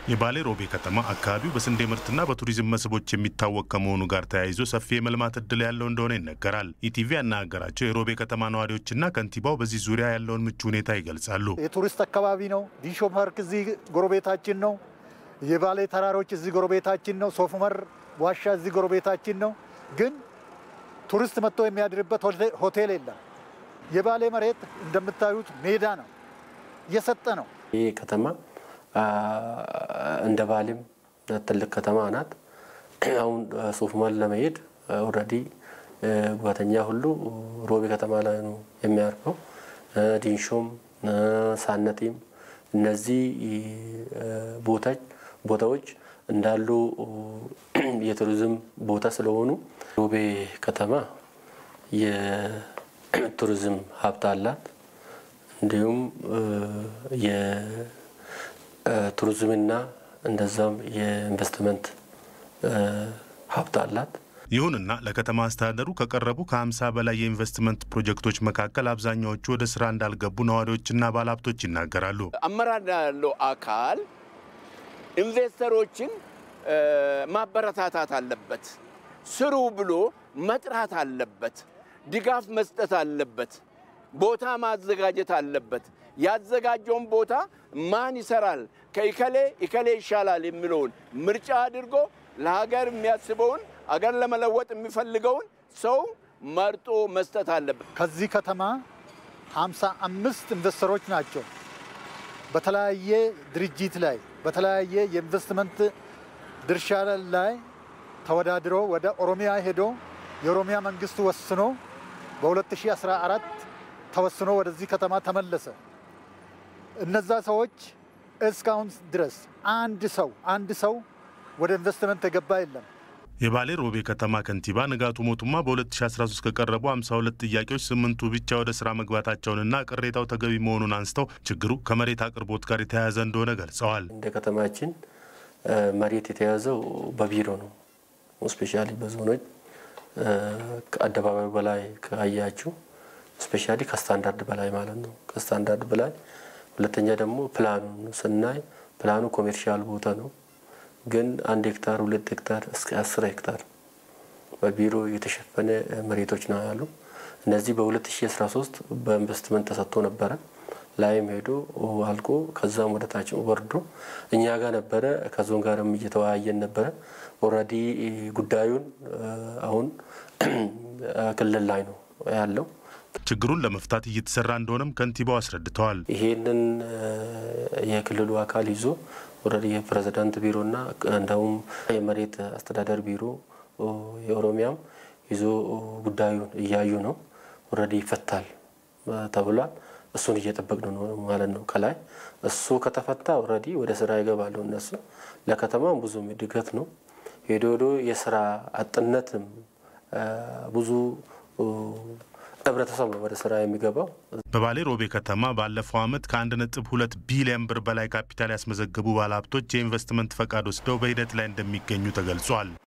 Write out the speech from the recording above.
የባሌ ሮቤ ከተማ አካባቢው በስንዴ ምርትና በቱሪዝም መስህቦች የሚታወቅ ከመሆኑ ጋር ተያይዞ ሰፊ የመልማት እድል ያለው እንደሆነ ይነገራል። ኢቲቪ ያናገራቸው የሮቤ ከተማ ነዋሪዎችና ከንቲባው በዚህ ዙሪያ ያለውን ምቹ ሁኔታ ይገልጻሉ። የቱሪስት አካባቢ ነው። ዲሾ ፓርክ እዚህ ጎረቤታችን ነው። የባሌ ተራሮች እዚህ ጎረቤታችን ነው። ሶፍ ዑመር ዋሻ እዚህ ጎረቤታችን ነው። ግን ቱሪስት መጥቶ የሚያድርበት ሆቴል የለም። የባሌ መሬት እንደምታዩት ሜዳ ነው፣ እየሰጠ ነው። ይህ ከተማ እንደ ባሌም ትልቅ ከተማ ናት። አሁን ሶፍ ዑመር ለመሄድ ኦልሬዲ ጓተኛ ሁሉ ሮቤ ከተማ ላይ ነው የሚያርፈው። ዲንሾም ሳነቲም እነዚህ ቦታዎች እንዳሉ የቱሪዝም ቦታ ስለሆኑ ሮቤ ከተማ የቱሪዝም ሀብት አላት። እንዲሁም የቱሪዝምና እንደዛም የኢንቨስትመንት ሀብት አላት። ይሁንና ለከተማ አስተዳደሩ ከቀረቡ ከ50 በላይ የኢንቨስትመንት ፕሮጀክቶች መካከል አብዛኛዎቹ ወደ ስራ እንዳልገቡ ነዋሪዎችና ባለሀብቶች ይናገራሉ። አመራር ያለው አካል ኢንቨስተሮችን ማበረታታት አለበት። ስሩ ብሎ መጥራት አለበት። ድጋፍ መስጠት አለበት። ቦታ ማዘጋጀት አለበት። ያዘጋጀውን ቦታ ማን ይሰራል፣ ከኢከሌ ኢከሌ ይሻላል የሚለውን ምርጫ አድርጎ ለሀገር የሚያስበውን አገር ለመለወጥ የሚፈልገውን ሰው መርጦ መስጠት አለበት። ከዚህ ከተማ ሃምሳ አምስት ኢንቨስተሮች ናቸው በተለያየ ድርጅት ላይ በተለያየ የኢንቨስትመንት ድርሻ ላይ ተወዳድሮ ወደ ኦሮሚያ ሄዶ የኦሮሚያ መንግስት ወስኖ በ2014 ተወስኖ ወደዚህ ከተማ ተመለሰ። እነዛ ሰዎች እስካሁን ድረስ አንድ ሰው አንድ ሰው ወደ ኢንቨስትመንት የገባ የለም። የባሌ ሮቤ ከተማ ከንቲባ ንጋቱ ሞቱማ በ2013 ከቀረቡ 52 ጥያቄዎች ስምንቱ ብቻ ወደ ስራ መግባታቸውንና ቅሬታው ተገቢ መሆኑን አንስተው ችግሩ ከመሬት አቅርቦት ጋር የተያያዘ እንደሆነ ገልጸዋል። እንደ ከተማችን መሬት የተያዘው በቢሮ ነው። ስፔሻሊ በዞኖች ከአደባባዩ በላይ ካያችሁ ስፔሻሊ ከስታንዳርድ በላይ ማለት ነው። ከስታንዳርድ በላይ ሁለተኛ ደግሞ ፕላኑን ስናይ ፕላኑ ኮሜርሻል ቦታ ነው ግን አንድ ሄክታር ሁለት ሄክታር እስከ አስር ሄክታር በቢሮ የተሸፈነ መሬቶች ነው ያሉ። እነዚህ በ2013 በኢንቨስትመንት ተሰጥቶ ነበረ። ላይም ሄዶ አልቆ ከዛም ወደ ታች ወርዶ እኛ ጋር ነበረ። ከዞን ጋርም እየተወያየን ነበረ። ኦልሬዲ ጉዳዩን አሁን ክልል ላይ ነው ያለው። ችግሩን ለመፍታት እየተሰራ እንደሆነም ከንቲባው አስረድተዋል። ይሄንን የክልሉ አካል ይዞ ኦልሬዲ የፕሬዝዳንት ቢሮና እንደውም የመሬት አስተዳደር ቢሮ የኦሮሚያም ይዞ ጉዳዩን እያዩ ነው። ኦልሬዲ ይፈታል ተብሏል። እሱን እየጠበቅን ነው ማለት ነው። ከላይ እሱ ከተፈታ ኦልሬዲ ወደ ስራ ይገባሉ እነሱ። ለከተማም ብዙም እድገት ነው። ሄዶ ሄዶ የስራ አጥነትም ብዙ ህብረተሰብ ነው ወደ ስራ የሚገባው። በባሌ ሮቤ ከተማ ባለፈው ዓመት ከአንድ ነጥብ ሁለት ቢሊዮን ብር በላይ ካፒታል ያስመዘገቡ ባለሀብቶች የኢንቨስትመንት ፈቃድ ወስደው በሂደት ላይ እንደሚገኙ ተገልጿል።